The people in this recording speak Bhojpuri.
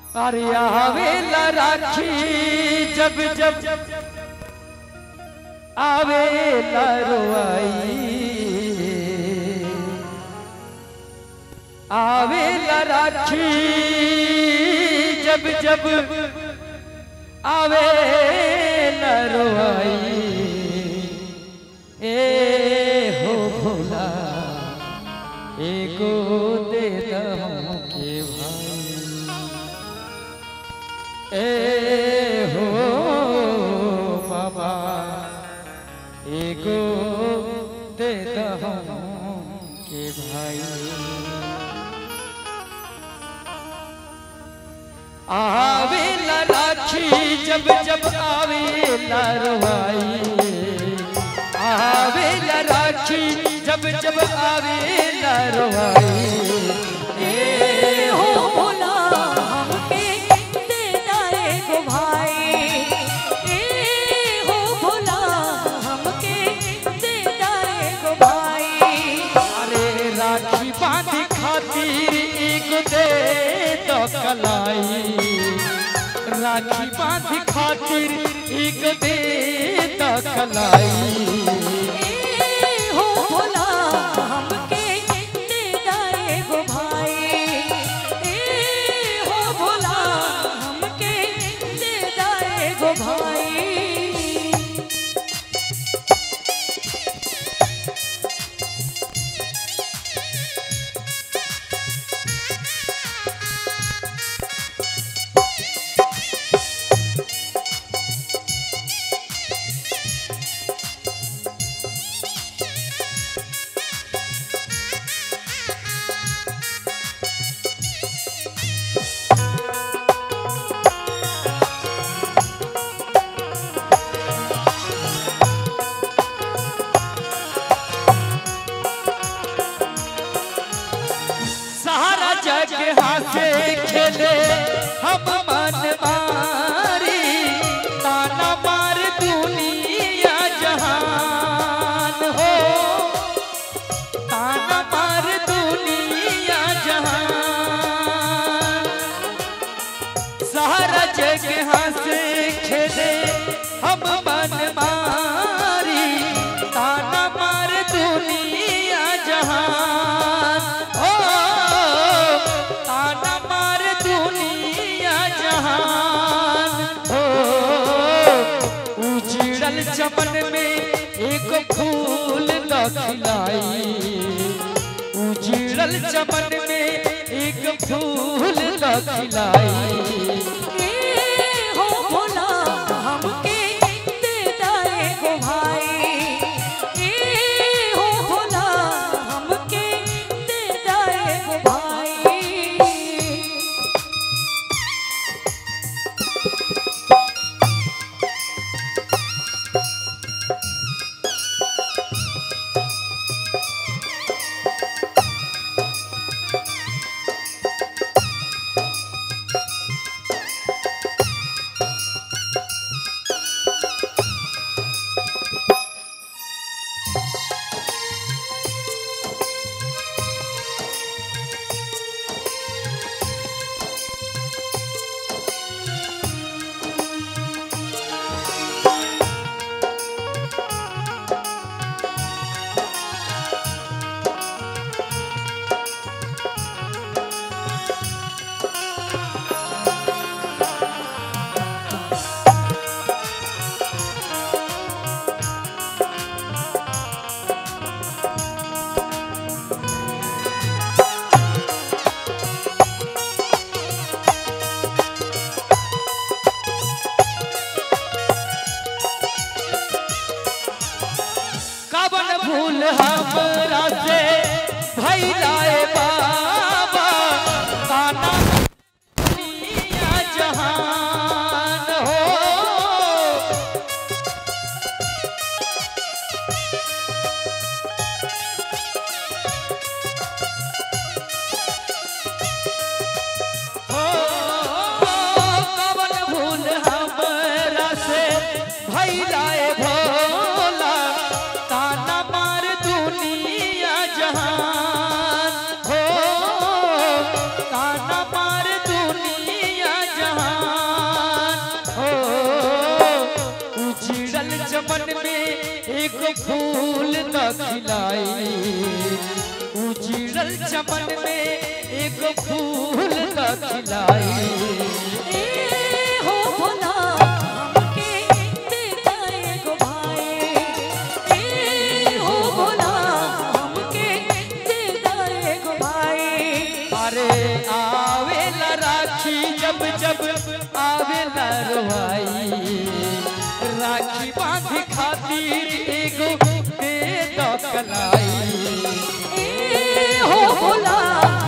अरे आवेला राखी जब जब आवेला रोआई आवेला राखी जब जब आवेला रोआई ए हो भोला एगो दे दम के भाई ए हो बाबा एगो दे दम के भाई आवेला राखी जब जब आवेला रवाई आवेला राखी जब जब आवेला रवाई ए हो भोला हमके दे दाए गो भाई ए हो भोला हमके दे दाए गो भाई अरे राखी बांधी खातिर एक दे तो कलाई राखी बांधी खातिर एक दे तो कलाई ए हो भोला हमके दे दाए गो भाई ए हो भोला हमके दे दाए गो भाई सारा जग हासे खेले हम मन मारी ताना मार दुनिया जहान हो ताना मार दुनिया जहान सारा जग हासे खेले हम मन मारी ताना मार दुनिया जहान ओ ताना मार दुनिया जहान ओ उजड़ल चमन में एक फूल न खिलाई उजड़ल चमन में एक फूल न खिलाई ए हो भोला हमके दे दाए गो भाई ए हो भोला हमके दे दाए गो भाई एक फूल न खिलाई उजड़ल चमन में एक फूल न खिलाई ए हो भोला हमके दे दे गो भाई ए हो भोला हमके दे दे गो भाई अरे आवेला राखी जब जब आवेला रोहाई राखी बांध खातिर एगो दे दो कलाई ए हो भोला